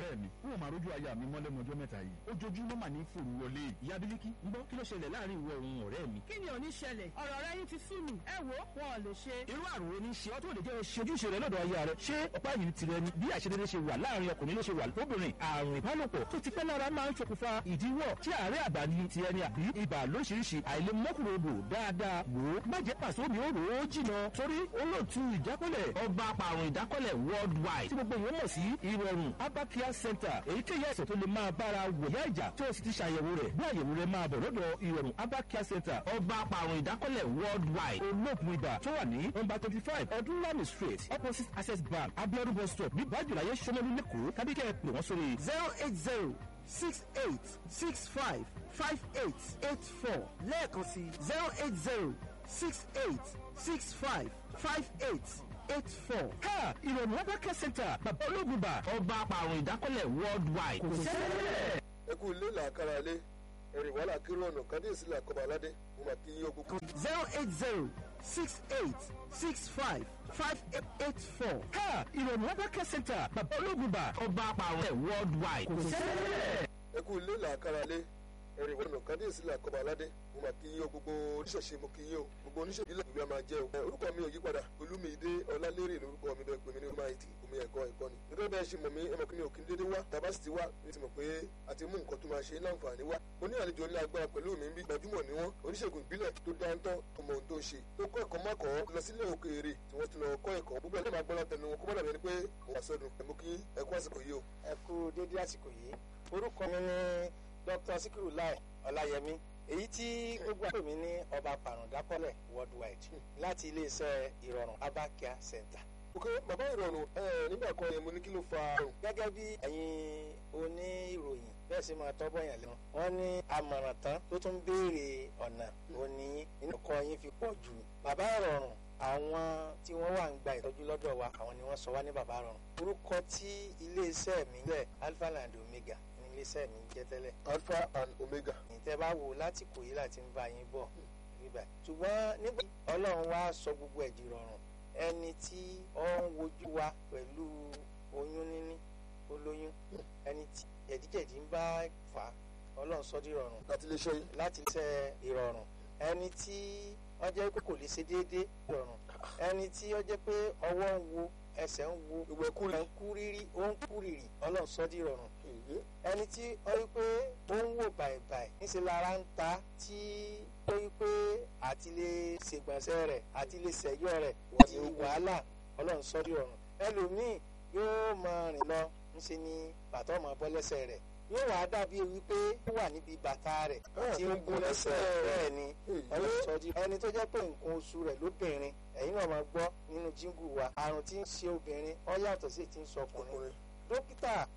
ọ̀rẹ́ mi n ò máa rójú aya mi mọ́lẹ́nu ọjọ́ mẹ́ta yìí ojoojúmọ́ mà ní fòrú wọlé ìyá bílíkì ń gbọ́ kí ló ṣẹlẹ̀ láàrin ìwọ òun ọ̀rẹ́ mi. kí ni ò ní ṣẹlẹ̀ ọ̀rọ̀ rẹ yín ti sú mi ẹ wo wọn ò lè ṣe. irú àrùn wo ni ṣe ọ́ tó lè jẹ́ ṣe ojúṣe rẹ lọ́dọ̀ aya rẹ ṣé ọ̀pá yìí tirẹ̀ ni bí àṣedédé ṣe wà láàrin ọkùnrin ló ṣe wà lóbìnrin àrùn ìbálòpọ̀ tó ti pẹ́ lára máa ń ṣokùnfà ìdíwọ́ tí àárẹ̀ àgbà ni ti ẹni àbí ibà lóṣìṣì àìlèmọ́kùnrodò dáadáa wò ó má jẹ́ pàṣẹ omi ó rò ó jìnà torí olóòtú ìdákọ́lẹ̀ ọba apàrùn ìdákọ́lẹ̀ worldwide tí gbogbo ìwọ́n mọ̀ sí ìrọ̀rùn abakia center èyíkéyìí àìsàn tó lè máa bára wòyá ìjà tó o sì ti ṣàyẹ̀wò rẹ̀ bí àyẹ̀wò rẹ̀ máa bọ̀ lọ́dọ̀ ìrọ̀rùn abakia center ọba apàrùn ìdákọ́lẹ̀ worldwide olóògùn ibà tó wà ní nọ́mbà twenty five ọdúnlami street opposite access bank abiodun bus stop ní bájúláyé sọmọlú lẹ́kọ̀ọ́ kábíkẹ́ pè wọ́n sórí zero eight zero six eight six five five eight eight four lẹ́ẹ̀kan sí zero eight zero six eight six five five eight eight four. ha ìrọ̀rùn abakia center bàbá olóògùn ibà ọba apàrùn ìdákọ́lẹ̀ worldwide kò sẹ́lẹ̀. ẹ kú ilé làákàrà lé ẹ̀rìn wàhálà kírú ọ̀nà kádìsí làkọ́bà aládé mo mà kí yín ogun. zero eight zero six eight six five five eight eight four. ha ìrọ̀rùn abakia center bàbá olóògùn ibà ọba apàrùn worldwide kò sẹ́lẹ̀. ẹ kú ilé làákàrà lé ẹ̀rìn wàhálà kádìsí làkọ́bà aládé mo mà kí yín o gbogbo oníṣẹ̀ṣe mo kí yín o gbogbo oníṣẹ̀ṣe ilẹ̀ ìlú ẹ̀ máa jẹ́ o. ẹ, orúkọ mi ò yí padà olúmídé ọlálérè lórúkọ mi bẹ́ẹ̀ pé mi ní ọmọ àìtì omi ẹ̀kọ́ ẹ̀kọ́ ni. gẹ́gẹ́ bẹ́ẹ̀ ṣe mọ̀ mí ẹ mọ̀ kí mi ò kí n dédé wá tàbá sì ti wá ní ti mọ̀ pé a ti mú nǹkan tó máa ṣe láǹfààní wá. mo ní àlejò ńlá agbára pẹ̀lú mi bí gbajúmọ̀ ni wọ́n oníṣègùn ìbílẹ̀ tó dáńtọ́ tó mọ ohun tó ń ṣe tó kọ́ ẹ̀kọ́ mọ́kọ́ lọ sílẹ̀ òkèèrè tí wọ́n ti lọ kọ́ ẹ̀kọ́ gbogbo ẹ̀ máa gbọ́ látẹnu wọn kó má dàbí ẹni pé òun àsọdùn ẹ̀ mú kí ẹ kú àsìkò yìí o. ẹ kú dédé àsìkò yìí orúkọ mi ni dr sikiru lai ọláyẹmí èyí tí gbogbo àpò mi ní ọba pàrọ̀dákọ́lẹ̀ worldwide láti iléeṣẹ́ ìrọ̀rùn abakia center. ok bàbá ìrọ̀rùn ẹ nígbà kan yẹn mo ní kí ló fa àrùn. gẹ́gẹ́ bí ẹ̀yin oníròyìn bẹ́ẹ̀ sì máa tọ́bọ̀ yàn lẹ́nu wọ́n ní àmọ̀ràn tán tó tún béèrè ọ̀nà òní inú kọ yín fi pọ̀ jù bàbá ìrọ̀rùn àwọn tí wọ́n wà ń gba ìtọ́jú lọ́dọ̀ wa àwọn ni wọ́n sọ wá ní bàbá ìrọ̀rùn orúkọ tí iléeṣẹ́ mi jẹ́ alpha and omega ní iléeṣẹ́ mi jẹ́ tẹ́lẹ̀ alpha and omega. ìtẹ́ bá wò láti kò yí láti ń bá yín bọ̀ níbà ṣùgbọ́n nígbà ọlọ́run wá sọ gbogbo ẹ̀dì rọrùn ẹni tí ó ń wojú wa pẹ̀lú oyún níní olóyún ẹni tí jẹ̀díjẹ̀dí ń bá fà á ọlọ́run sọ di rọrùn láti lè ṣe yín. láti ṣe ìrọ̀rùn ẹni tí wọ́n jẹ́ pé kò lè ṣe déédéé rọrùn ẹni tí wọ́n jẹ́ pé ọwọ́ ń wo ẹsẹ̀ ń wo gbogbo ẹ kúrì. ẹ̀ ń kú rírí ó ń kú rírì ọlọ́run sọ di rọrùn ẹni tí ó rí pé ó ń wò bàìbàì níṣẹ́ lára ń ta tí ó rí pé àti lè ṣègbọ̀nsẹ̀ rẹ̀ àti lè ṣẹ̀yọ́ rẹ̀ di wàhálà ọlọ́run sọ di rọrùn ẹlòmíì yóò máa rìn lọ ńṣe ni bàtà ọmọ bọ́ lẹ́sẹ̀ rẹ̀ yóò wá dàbí wípé ó wà níbi bàtà rẹ̀ tí ń gún lẹ́sẹ̀ bẹ́ẹ̀ ni ọlọ́run sọ di ẹni tó jẹ́ pé nǹkan oṣù rẹ̀ lóbìnrin ẹ̀yin náà máa gbọ́ nínú jíngù wa àrùn tí ń ṣe obìnrin ó yàtọ̀ sí ti ń sọ ọkùnrin ọkùnrin. dókítà